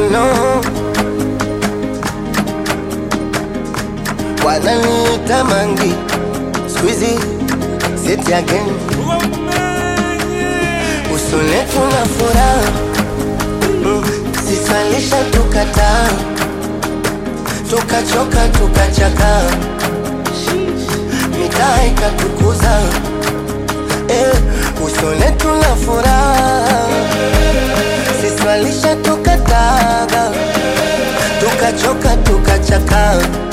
no wananiita mangi squeezy sit again usone tuna furaha mm, sisalisha tukataa tukachoka tukachaka mitaa ikatukuza eh, usone tuna furaha siswalisha tukataga tukachoka tukachaka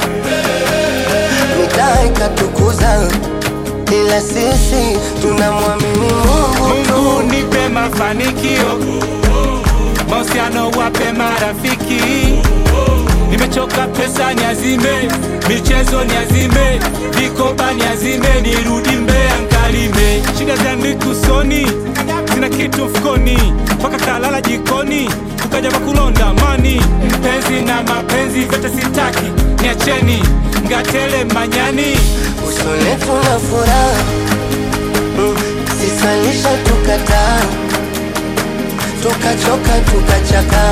mitaa ikatukuza ila sisi tunamwamini Mungu tu. Mungu nipe mafanikio, mahusiano wape marafiki. Nimechoka pesa niazime, michezo niazime, vikoba niazime, nirudi Mbeya nkalime. Shida zangu usoni, sina kitu mfukoni, mpaka kalala jikoni, kukaja pakulonda mani. Mpenzi na mapenzi vyote sitaki, niacheni ngatele manyani. usone tuna furaha mm, sisalisha tukataa tukachoka tukachaka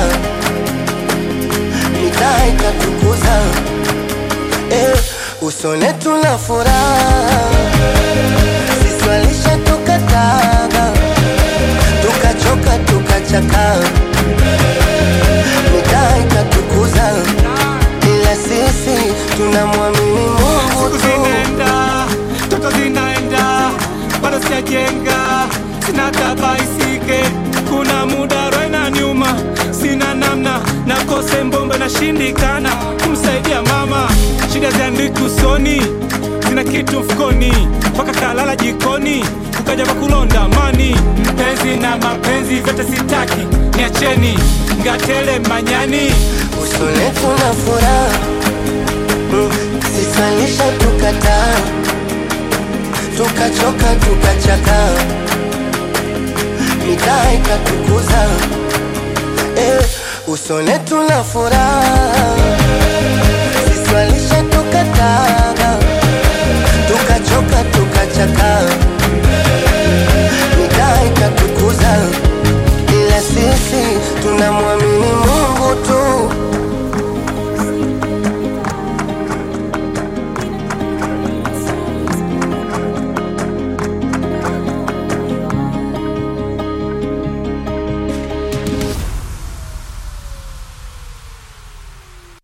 mitaa ikatukuza eh, usone tuna furaha siswalisha tukataga tukachoka tukachaka mitaa ikatukuza ila sisi tunamwamini Mungu Siku tu. zinaenda, toto zinaenda, bado sijajenga, sina tabaisike, kuna muda roho inaniuma, sina namna, nakose mbombe nashindikana kumsaidia mama, shida ziandiki usoni, sina kitu mfukoni, mpaka kalala jikoni, ukaja pakulonda mani, mpenzi na mapenzi vyote sitaki, niacheni ngatele manyani. usone tuna furaha mm, sisalisha tukataa tukachoka tukachaka mitaa ikatukuza eh, usone tuna furaha